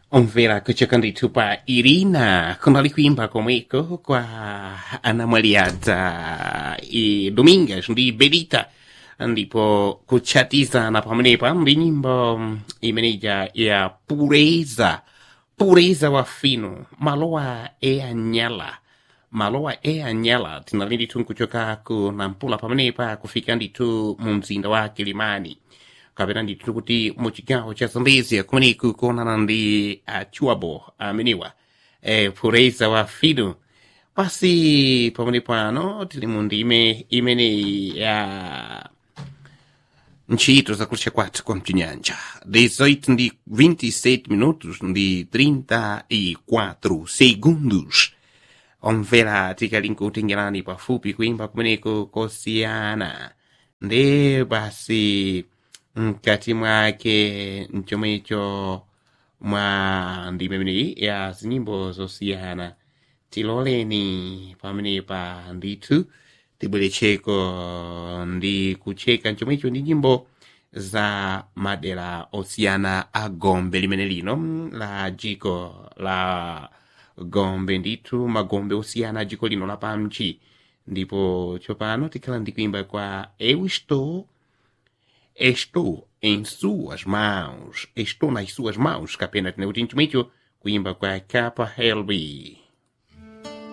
omvera kuchoka ndithu pa irina kunali kuimba komweko kwa anamwaliadza e domingas ndi belita ndipo kuchatizana pamenepa ndi nyimbo imeneja ya pureza pureza wa fino malowa eanyala malowa eanyala tinali ndithu nkuchoka ku nampula pamenepa kufika ndithu mu mzinda wa kilimani kapena ndithu kuti mu chigawo cha zambezia kumeneku kuonana ndi achuabo ameniwa e, pureza wa fino pasi pamene pano tili mu ndime imeneyi ya ntchito zakutcha kwathu kwa mchinyanja 18 ndi 27 minutos ndi 34 segundos omvera tikali nkutengerani pafupi kuimba kumeneko kosiyana ndi basi mkati mwake mchomwecho mwa ndime imeneyi ya zinyimbo zosiyana tiloleni pamenepa ndithu tibwerecheko ndi kucheka mchomwecho ndi nyimbo za madera osiyana a gombe limene lino la jiko la gombe ndithu magombe osiyana a jiko lino lapamchi ndipo tsopano tikhala ndi kuimba kwa eu estou estou em suas mãos estou nas suas mãos kapena tine kuti mchomwecho kuimba kwa capa helby